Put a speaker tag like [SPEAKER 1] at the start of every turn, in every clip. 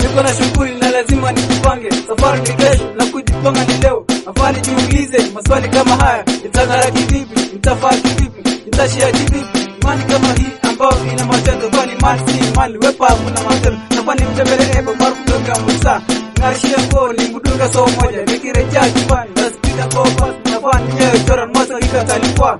[SPEAKER 1] niko na shughuli na lazima nijipange. Safari ni kesho na kujipanga ni leo. Nafaa nijiulize maswali kama haya, nitang'ara kivipi? Nitafaa kivipi? Nitashia kivipi? Imani kama hii ambayo ina matendo, kwani mali si mali, wepa hakuna matendo. Nafaa nimtembelee Ebo Maru kutoka Musa, ng'arishie nguo ni mdunga soo moja, nikirejea nyumbani naspika kwa basi, nafaa ninyewe chora moto ikatalipwa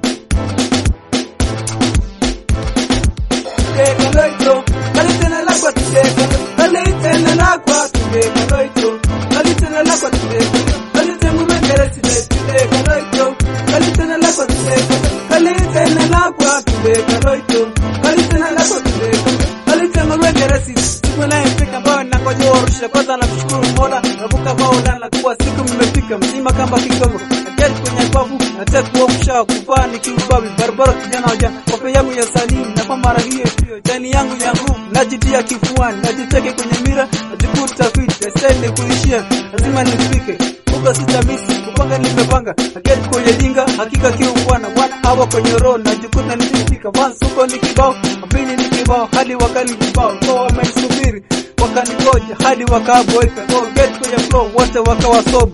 [SPEAKER 1] Kaloito, kalitena lakwa tudeka, kalitena lakwa tudeka, kaloito, kalitena lakwa tudeka, kalitena mengere side tudeka, kaloito, kalitena lakwa tudeka, kalitena lakwa tudeka, kaloito, kalitena lakwa tudeka, kalitena mengere side. Siku inayofika ambayo nangoja warusha, kwanza namshukuru Mola, navuka bao na kuwa siku mmefika mzima kama kigongo Naketi kwenye babu, nataka kuamsha kuvaa nikiubabi barabara kijana wa jana kope yangu ya salimu na kwa mara hiyo hiyo jani yangu ya nguvu najitia kifuani najiteke kwenye mira najikuta fit esende kuishia lazima nifike huko sitamisi kupanga nimepanga naketi kwenye linga hakika kiungwana wana hawa kwenye roho najikuta nikifika once huko ni kibao pili ni kibao hadi wakali kibao kwa wamenisubiri wakanigoja hadi wakaboeka go get kwenye flow wote wakawa soba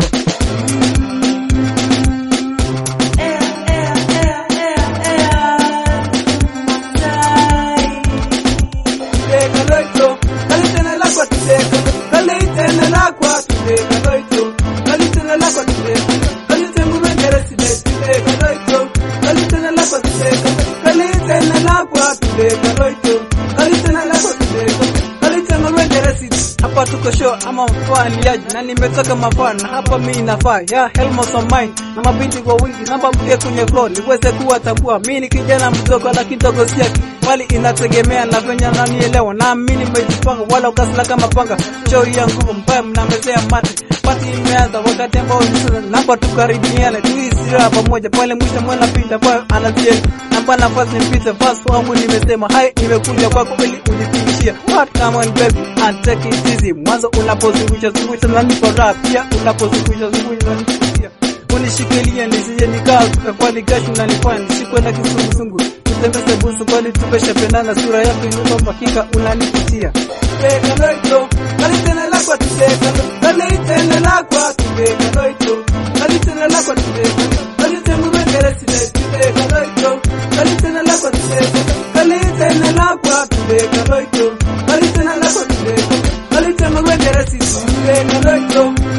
[SPEAKER 1] Tudeka loito, kalitena lakwa tudeka, kalitena lakwa tudeka loito, kalitena lakwa tudeka, kalitena mengere side tudeka loito, kalitena lakwa tudeka, kalitena lakwa tudeka loito, kalitena lakwa tudeka, kalitena mengere side. Hapa tuko show ama mfaniaji na nimetoka mafana na hapa mimi nafaa ya helmets on mine na mabinti kwa wingi namba mke kwenye floor niweze kuwa tambua mimi ni kijana mdogo lakini dogo si yake bali inategemea na venye nanielewa na mimi nimejipanga wala ukasila kama panga show ya nguvu mbaya mnamezea mate pati imeanza wakati ambao nisema namba tukaribiane tuisira pamoja pale mwisho mwana pinda kwa anazienda namba nafasi mpite fast wangu nimesema hai nimekuja kwako ili unithibitishie what come on baby and take it easy mwanzo unapozungusha zungusha na nipo raha pia unapozungusha zungusha na nipo unishikilie nisije nikaa kwani gashu unanifanya nisikwenda kizunguzungu tutembeze busu kwani tumeshapendana sura yako inuka hakika unanipitia Teka loito, kalitena lakwa tuteka, kalitena lakwa tuteka loito, kalitena lakwa tuteka, kalitena mengere side tuteka loito, kalitena lakwa tuteka, kalitena lakwa tuteka loito, kalitena lakwa tuteka, kalitena mengere side tuteka loito,